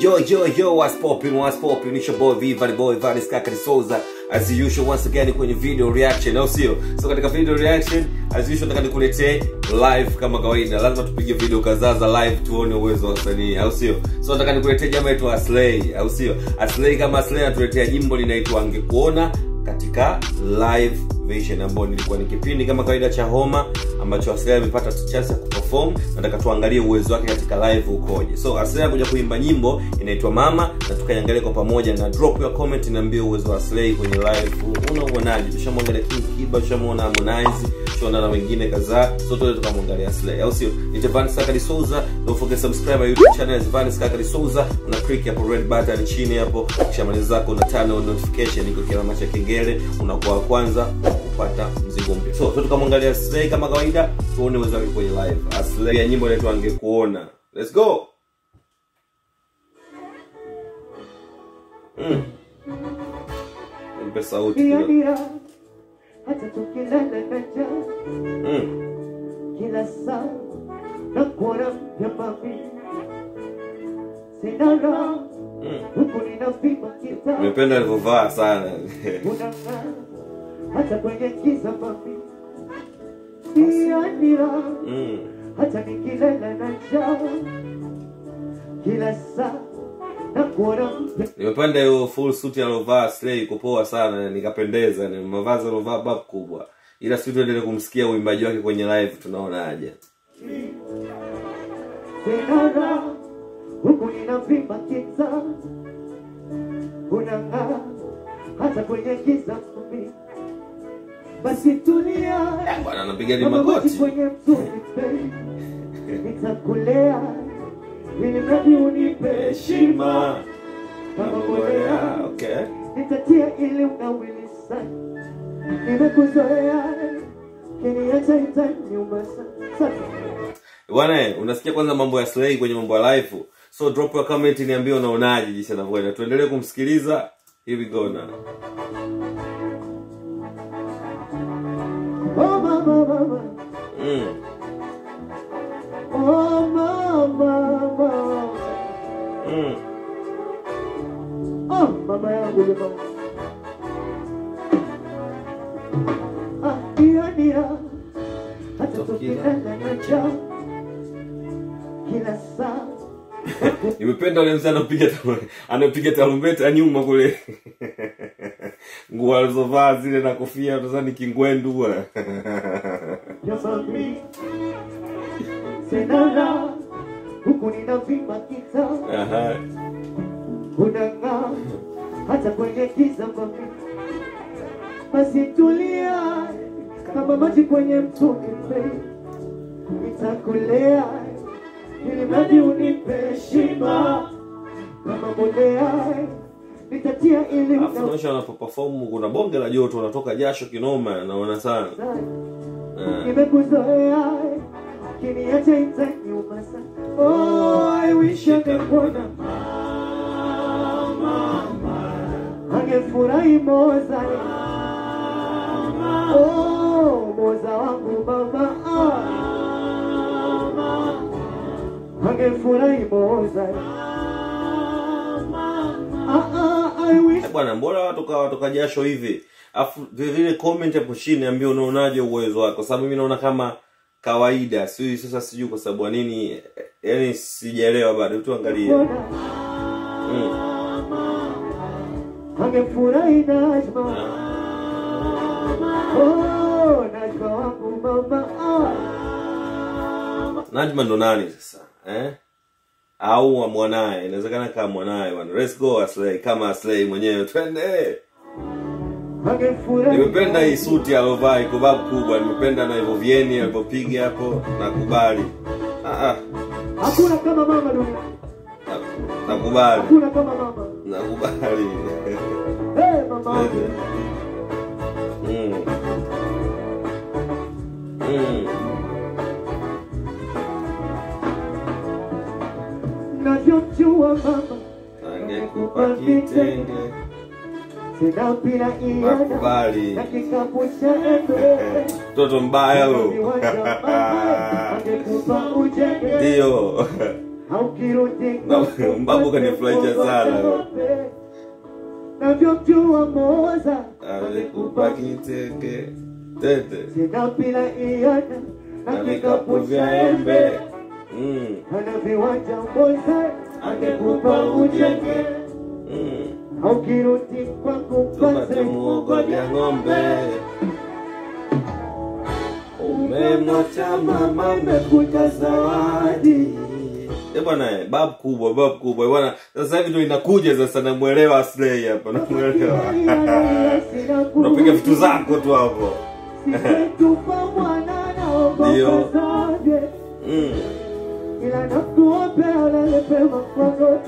Yo, yo, yo, what's poppin', what's poppin'? It's your boy Viva, the boy Vanis Kakari Souza. As usual, once again kwenye video reaction, au sio? So katika video reaction, as usual nataka nikuletee live kama kawaida. Lazima tupige video kadhaa za live tuone uwezo wa wasanii, au sio? So nataka nikuletee jamaa yetu Aslay, au sio? Aslay kama Aslay anatuletea jimbo linaitwa Angekuona katika live version ambayo nilikuwa ni kipindi kama kawaida cha homa ambacho Aslay amepata chance ya kuperform nataka tuangalie uwezo wake katika live ukoje so Aslay kuja kuimba nyimbo inaitwa mama na tukaiangalia kwa pamoja na drop your comment niambie uwezo wa Aslay kwenye live unauonaje tushamwangalia King Kiba tushamuona Harmonize tushaona na wengine kadhaa so tuende tukamwangalia Aslay au sio ni Vanis Kakari Souza don't forget subscribe my YouTube channel is Vanis Kakari Souza una click hapo red button chini hapo kisha maliza zako una turn on notification iko kila cha kengele unakuwa wa kwanza kupata mzigo mpya so tukamwangalia Aslay kama kawaida tuone uwezo wake kwenye live Aslay ya nyimbo inaitwa angekuona let's go mm. mpe sauti Dia kidogo. dia hata tukilala na njaa mm. kila saa na kuona mpya mami sina raha mm. huku ninapima kita nimependa alivyovaa sana unang'aa hata kwenye giza mami Dia dia mm. hata nikilala na njaa kila saa na kuona mpya nimependa hiyo full suit aliovaa Aslay iko poa sana nikapendeza ni mavazi aliovaa bab kubwa ila si tuendelee kumsikia uimbaji wake kwenye live tunaonaje sina raha huku ninapima kita unang'aa hata kwenye giza mami basi tulia bwana anapiga ni Kama maji magoti kwenye mtungi babe, nitakulea ili mradi unipe heshima kama mbolea okay nitatia ili unawili sana nimekuzoea kiniacha itaniuma sana Sana. bwana unasikia kwanza mambo ya Slay kwenye mambo ya live so drop your comment niambie unaonaje jinsi anavyoenda tuendelee kumsikiliza here we go now Oh mama mama mm. oh mama mama Mm. oh mama yangu ni mama ah dia dia hata tukilala na njaa kila saa nimependa ule mzee anapiga taru- anapiga tarumbeta nyuma kule nguo alizovaa zile na kofia nadhani kingwendu bwana ya mami sina raha huku ninavimba kita Aha. unang'aa hata kwenye giza mami basi tulia kama maji kwenye mtungi babe. nitakulea ili mradi unipe heshima kama mbolea nitatia ili alafu naonyesha wanapoperform kuna bonge la joto unatoka jasho kinoma naona sana Ah. nimekuzoea kiniacha itaniuma sana oh, I wish angekuona angefurahi moza oh, moza wangu mama ah. angefurahi moza ah, ah, I wish Eh, bwana mbona watoka watoka jasho hivi afu vile vile comment hapo chini ambie unaonaje uwezo wako kwa sababu mimi naona kama kawaida sijui sasa sijui kwa sababu ya nini eh, yaani sijaelewa bado tu angalia mm. angefurahi Najma oh, Najma wangu mama ah. Najma ndo nani sasa eh? au wa mwanaye inawezekana kama mwanaye bwana let's go Aslay kama Aslay mwenyewe twende angefurahi nimependa hii suti alovaa iko babu kubwa nimependa na hivyo vieni alivyopiga hapo nakubali ah, ah, hakuna kama mama dunia na- nakubali hakuna kama mama nakubali hey, mama mm. Mm. navyomjua mama angekupa kitenge sina mpira iana nakubali na kikapu cha embe mtoto mbaya huyo viwanja mama angekupa ujenge ndio Haukirudi Na- Mbabu kanifurahisha sana. navyomjua Moza alikupa kitenge tete sina pila iana na vikapu vya embe Mm, ana viwanja Moza angekupa ujenge mm. haukirudi kwangu tupate muogo vya ng'ombe umemwacha mama umekuja zawadi Eh bwana eh, bab kubwa bab kubwa Eh bwana sasa hivi ndo inakuja sasa namwelewa Aslay hapa namwelewa unapiga vitu zako tu hapo Simetupa mwana naomba Ndio. kasage mm. ila nakuombea ulale pema kwa goti.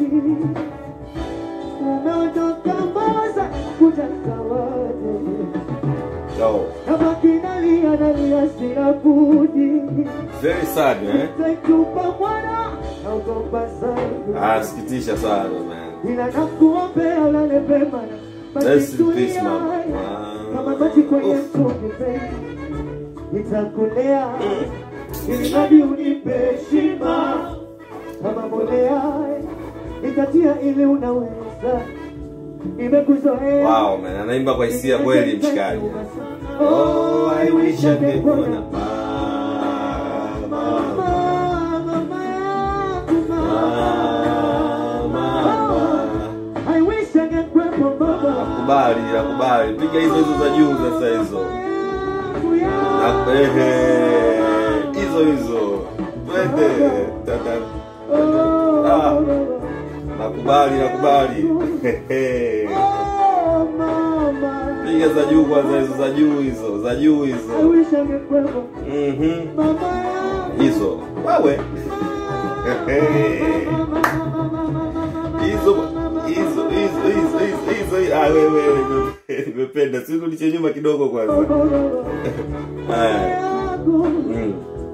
Umeondoka Moza kuja zawadi, oh. nabaki nalia nalia, sina budi. very sad eh Simetupa mwana naogopa sana, ah sikitisha sana man ila nakuombea ulale pema na Rest in basi peace, tulia. mama. Wow. kama maji kwenye Oof. mtungi baby, nitakulea ili hadi unipe heshima kama mbolea, nitatia ili unaweza, nimekuzoea wow man anaimba kwa hisia kweli mshikaji oh i wish angekuona mama Mama yangu, Ah, mama I wish angekuwepo mama nakubali nakubali piga hizo hizo za juu sasa hizo yangu yangu. Na- ehe, hizo hizo twende Tata- Ah, nakubali nakubali Hehe. Oh, mama. piga za juu kwanza hizo za juu hizo za juu I hizo wish angekuwepo Mhm. mama yangu. hizo wewe Hehe. hizo hizo hizo hizo hizo hizo ah wewe wewe nimependa si uliche nyuma kidogo kwanza haya mm.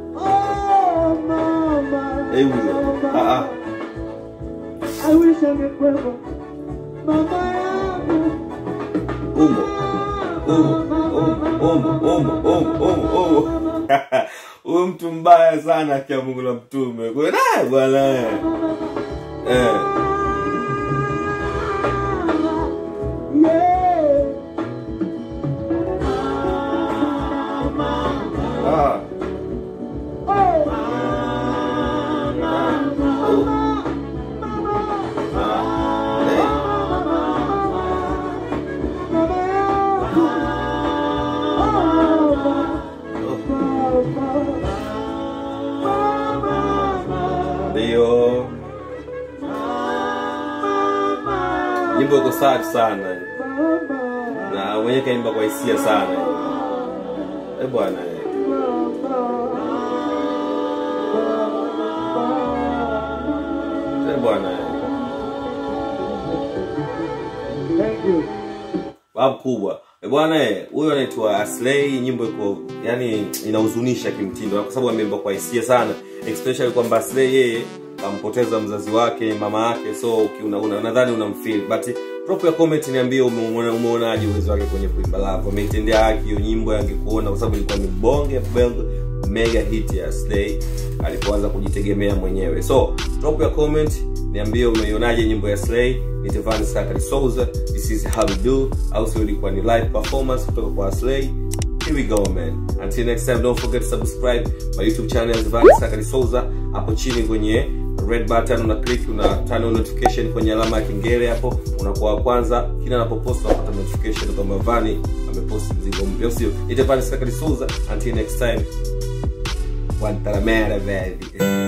Eh, huyo. Ah, ah. I wish angekuwepo mama yangu. umo umo umo umo umo umo umo huyu mtu mbaya sana akia Mungu na mtume Kwa- na bwana eh. eh Yeah. ah ndio nyimbo iko sad sana na mwenye kaimba kwa hisia sana eh bwana eh. eh bwana eh. Thank you. babu kubwa Eh, bwana eh, huyo anaitwa Aslay nyimbo iko yani inahuzunisha kimtindo kwa sababu ameimba kwa hisia sana especially kwamba Aslay yeye kampoteza mzazi wake mama yake so uki- una- una- nadhani unamfeel but drop ya comment niambie umeona umeonaje uwezo wake kwenye kuimba love ameitendea haki hiyo nyimbo angekuona kwa sababu ilikuwa ni bonge bel- mega hit ya Aslay alipoanza kujitegemea mwenyewe so drop ya comment niambie umeionaje nyimbo ya Slay ni Tevani Sakari Souza this is how we do au sio ilikuwa ni live performance kutoka kwa Slay here we go man until next time don't forget to subscribe my youtube channel Tevani Sakari Souza hapo chini kwenye red button una click una turn on notification kwenye alama ya kengele hapo unakuwa wa kwanza kila anapopost unapata notification kwamba Vani amepost mzigo mpya au sio Ni Tevani Sakari Souza until next time Guantanamera baby